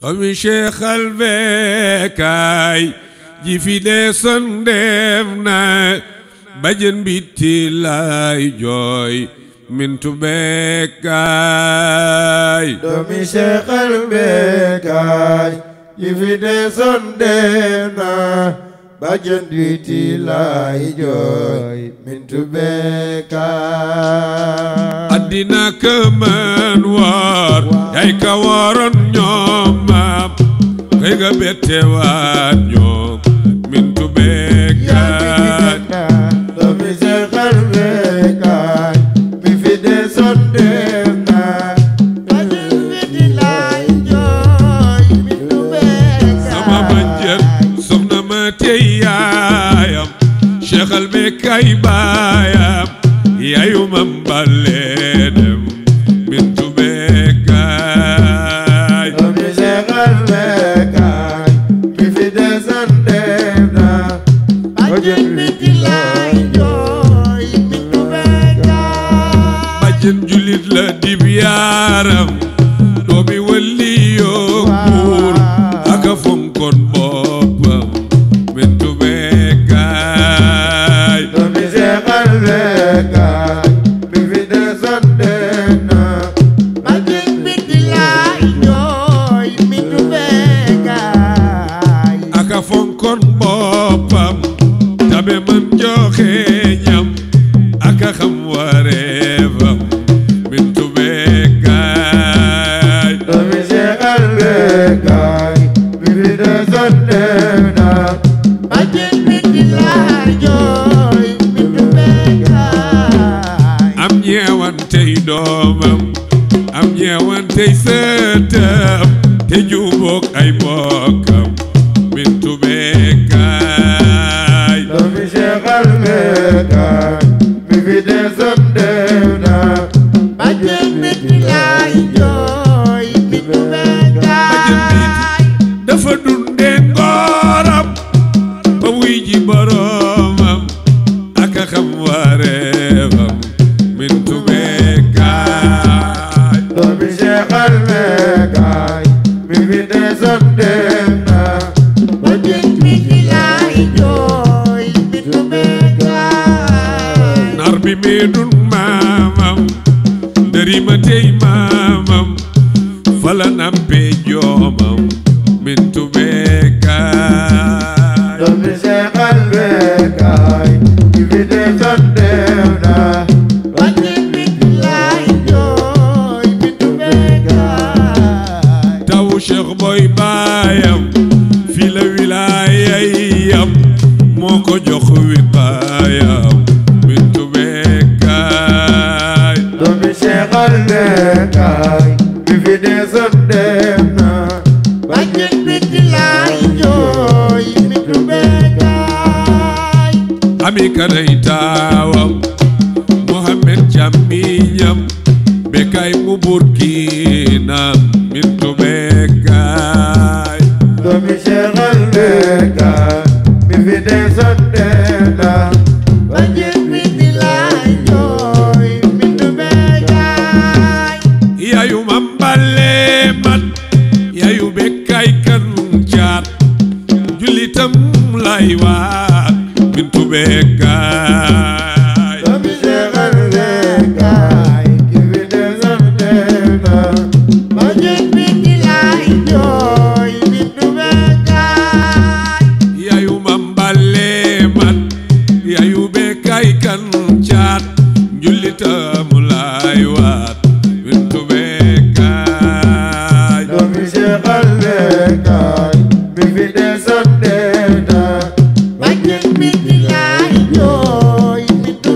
doomi Cheikh albeekaay ji fi dee sondeef na bajen biti laay jooy mintu beekaay doomi Cheikh albeekaay ji fi dee sondeef na bajen biti laay jooy mintu beekaay addina këmën woor yay ka wooroon ñoom maam kay ga bette waat ñoom mintu beekaay doomi Cheikh albeekaay ji fi dee sondeef na bajen biti laay jooy mintu sama manjër soxna ma tey yaayam Cheikh albeekaay baayam yaayu mam baleenem mintu beekaay doomi Cheikh albeekaay ji fi dee sondeef na bajen biti laay jooy mintu beekaay bàjjen julit la dib yaaram doomi walli yoo buur aka fonkoon boppam mintu beekaay doomi Cheikh albeekaay bi fi dee sondeef na bajen biti laay jooy mintu beekaay aka fonkoon boppam tabe man joxe ñam aka xam wareefam mintu beekaay doomi Cheikh albeekaay bi fi dee sondeef na bajen biti laay jooy mintu beekaay am ñeewantey doomam am ñeewantey sëtam te jubook ay bokkam mintu beekaay doomi Cheikh albeekaay bi fi dee sondeef na bajen biti laay jooy mintu beekaay dafa dundee ngooram ba wuy ji boroomam ak a xam wareefam mintu beekaay doomi Cheikh albeekaay bi fi dee sondeef na bajen biti laay jooy mintu beekaay nar bi meedun maamam ndërima tey maamam fala nampe joomam mintu beekaay doomi Cheikh albeekaay bi fi dee sondeef na bajen biti laay jooy mintu beekaay tawu cheikh boy baayam fi la wilaayay yam moo ko jox wiqaayam mintu beekaay doomi Cheikh albeekaay bi fi dee sondeef na bajen biti laay jooy mintu beekaay ami kanay taawam mohammed jamiñam bekay mu burkina mintu beekaay doomi Cheikh albeekaay bi fi dee sondeef na bajen biti laay jooy mintu beekaay yayu mambale man yayu bekay kan caat julitam lay waat mintu beekaay doomi Cheikh albeekaay bi fi dee sondeef na bajen biti laay jooy mintu beekaay yayu mambale man yayu bekay kan caat julitam lay waat mintu beekaay doomi Cheikh albeekaay bi fi dee sondeef na bajen biti laay jooy mintu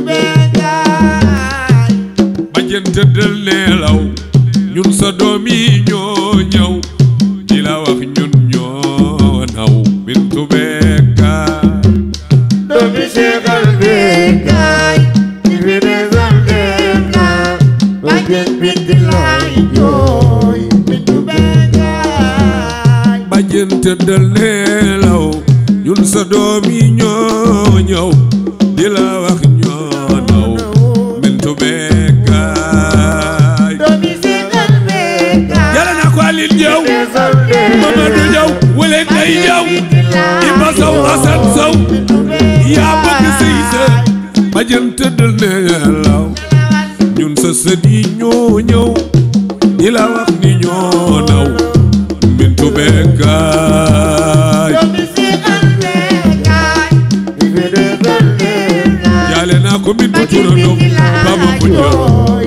beekaay bajen tëddal neelaw ñun sa doom yi ñoo ñëw di la wax ñun ñoo naw mintu beekaay doomi Cheikh albeekaay bi fi dee sondeef na bajen biti laay jooy mintu beekaay bajen tëddal neelaw ñun sa doom yi ñoo ñëw di la wax ñoo naw mintu beekaay doomi Cheikh albeekaay yàlla na ko alil jëw Desal Mamadou Diaw wala ngay Diaw Iba Sow Assane Sow yaa bëgg sëy sa ma jën tëddal nelaw ñun sa sët yi ñoo ñëw di la wax ni ñoo naw mintu bekkaay jaale naa ko mintu turandoo baba bu ñëw